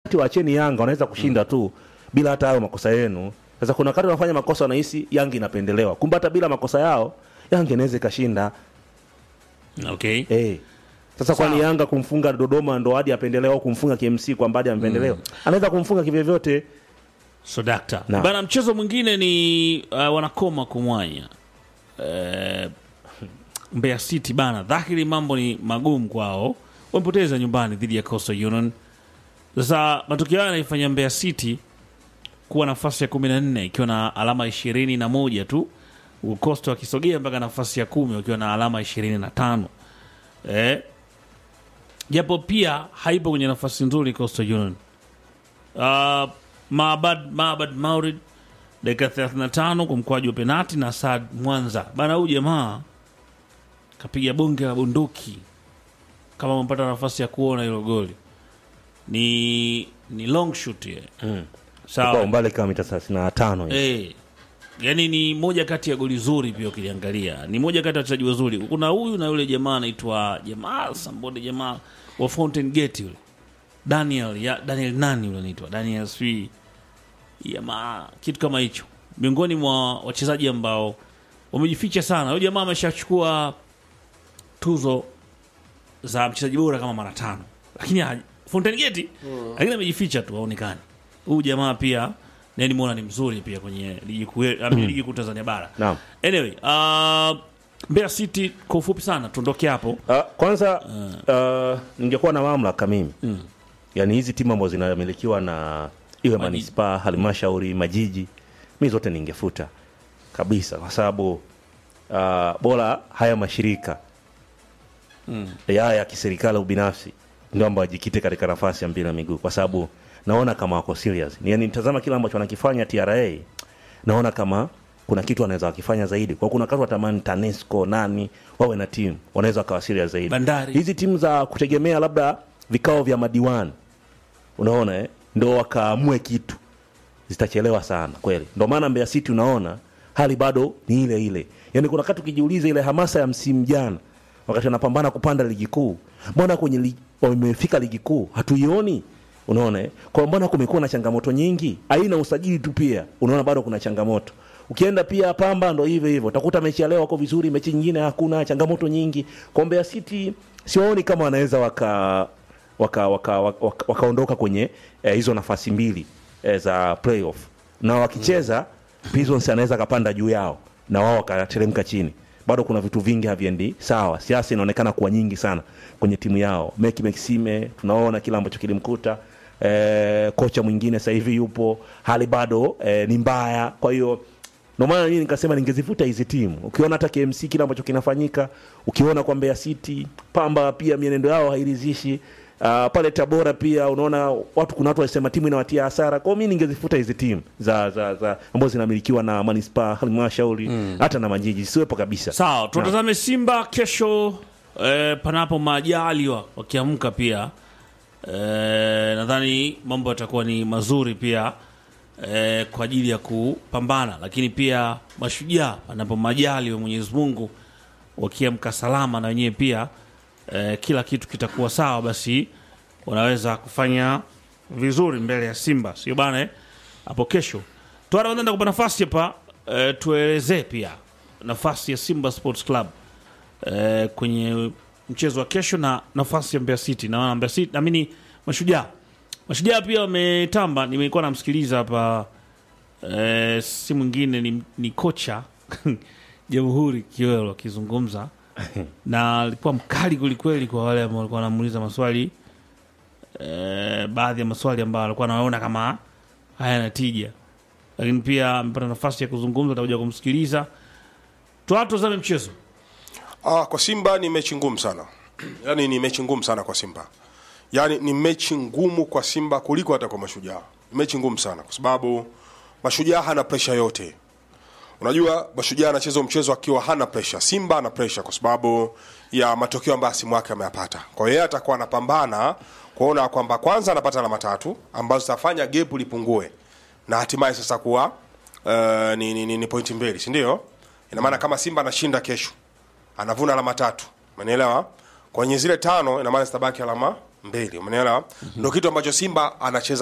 Waacheni Yanga wanaweza kushinda tu bila hata hayo makosa yenu. Sasa kuna wakati wanafanya makosa wanahisi Yanga inapendelewa, kumbe hata bila makosa yao Yanga inaweza ikashinda. okay Eh. Sasa Sawa. kwani Yanga kumfunga Dodoma ndo hadi apendelewa au kumfunga KMC kwamba hadi ampendelewa? Anaweza kumfunga kivyovyote. so dakta Naam. bana mchezo mwingine ni uh, wanakoma kumwanya uh, Mbeya City bana dhahiri mambo ni magumu kwao wamepoteza nyumbani dhidi ya Coastal Union sasa matokeo haya yanaifanya Mbeya City kuwa nafasi ya kumi na nne ikiwa na alama ishirini na moja tu huku Coastal wakisogea mpaka nafasi ya kumi wakiwa na alama ishirini na tano eh, japo pia haipo kwenye nafasi nzuri Coastal Union uh, Maabad, Maabad Maurid dakika 35 kwa mkwaju wa penati na Saad Mwanza bana, huyu jamaa kapiga bonge la bunduki. Kama umepata nafasi ya kuona hilo goli, ni ni long shoot ye. Kwa Sawa umbali kama mita 35 hivi. eh, yani ni moja kati ya goli zuri pia ukiliangalia, ni moja kati ya wachezaji wazuri. Kuna huyu na yule jamaa anaitwa Jamal Sambode, jamaa wa Fountain Gate yule Daniel ya Daniel nani yule anaitwa Daniel swi jamaa, kitu kama hicho, miongoni mwa wachezaji ambao wamejificha sana. Huyu jamaa ameshachukua tuzo za mchezaji bora kama mara tano, lakini haja- Fountain Gate lakini amejificha tu, haonekani. Huyu jamaa pia naye nimeona ni mzuri pia kwenye ligi kuu mm. ligi kuu Tanzania bara. Naam. Anyway, uh, Mbeya City kwa ufupi sana tuondoke hapo. Uh, kwanza uh, ningekuwa na mamlaka mimi Mm. yaani hizi timu ambazo zinamilikiwa na iwe Majiji. manispaa halmashauri majiji mi zote ningefuta kabisa kwa sababu uh, bora haya mashirika Mm. ya ya kiserikali au binafsi ndio ambao wajikite katika nafasi ya mpira wa miguu kwa sababu naona kama wako serious yani nitazama kile ambacho wanakifanya TRA naona kama kuna kitu wanaweza wakifanya zaidi kwa kuna watu watamani TANESCO nani wawe na timu wanaweza wakawa serious zaidi Bandari. hizi timu za kutegemea labda vikao vya madiwani unaona eh? ndo wakaamue kitu zitachelewa sana kweli ndo maana Mbeya City unaona hali bado ni ile ile yaani kuna wakati ukijiuliza ile hamasa ya msimu jana wakati wanapambana kupanda ligi kuu mbona kwenye ligi, wamefika ligi kuu hatuioni unaona eh? kwa mbona kumekuwa na changamoto nyingi aina usajili tu pia unaona bado kuna changamoto ukienda pia pamba ndo hivyo hivyo utakuta mechi ya leo wako vizuri mechi nyingine hakuna changamoto nyingi kwa Mbeya City siwaoni kama wanaweza waka wakaondoka waka, waka, waka wakaondoka kwenye eh, hizo nafasi mbili eh, za playoff na wakicheza Prisons anaweza akapanda juu yao na wao wakateremka chini bado kuna vitu vingi haviendi sawa siasa inaonekana kuwa nyingi sana kwenye timu yao Meki Maxime tunaona kile ambacho kilimkuta eh, kocha mwingine sasa hivi yupo hali bado eh, ni mbaya kwa hiyo ndio maana mimi nikasema ningezifuta hizi timu. Ukiona hata KMC kile ambacho kinafanyika, ukiona kwa Mbeya City, Pamba pia mienendo yao hairidhishi. Uh, pale Tabora pia unaona watu kuna watu walisema timu inawatia hasara. Kwa hiyo mimi ningezifuta hizi timu za za, za ambazo zinamilikiwa na manispaa, halmashauri hata na majiji siwepo kabisa. Sawa, tutazame Simba kesho eh, panapo majaliwa wakiamka pia eh, nadhani mambo yatakuwa ni mazuri pia eh, kwa ajili ya kupambana, lakini pia mashujaa panapo majaliwa Mwenyezi Mungu wakiamka salama na wenyewe pia eh, kila kitu kitakuwa sawa, basi wanaweza kufanya vizuri mbele ya Simba, sio bana eh? hapo kesho tuanaenda kupa nafasi hapa eh, tuelezee pia nafasi ya Simba Sports Club eh, kwenye mchezo wa kesho na nafasi ya Mbeya City na Mbeya City naamini mashujaa mashujaa pia wametamba. Nimekuwa namsikiliza hapa eh, si mwingine ni, ni kocha Jamhuri Kiwelo akizungumza na alikuwa mkali kwelikweli kwa wale ambao walikuwa wanamuuliza maswali eh, baadhi ya maswali ambayo alikuwa anaona kama hayana tija, lakini pia amepata nafasi ya kuzungumza, atakuja kumsikiliza. Tuatazame mchezo Ah, kwa Simba ni mechi ngumu sana, yaani ni mechi ngumu sana kwa Simba, yaani ni mechi ngumu kwa Simba kuliko hata kwa Mashujaa. Ni mechi ngumu sana kwa sababu Mashujaa hana presha yote. Unajua Mashujaa anacheza mchezo akiwa hana presha, Simba ana presha kwa sababu ya matokeo ambayo simu yake ameyapata. Kwa hiyo yeye atakuwa anapambana kuona kwamba kwanza anapata alama tatu ambazo zitafanya gap lipungue na hatimaye sasa kuwa uh, ni, ni, ni, ni pointi mbili, si ndio? Ina maana kama Simba anashinda kesho anavuna alama tatu, umenielewa? Kwenye zile tano ina maana zitabaki alama mbili, umenielewa? Ndio kitu ambacho Simba anacheza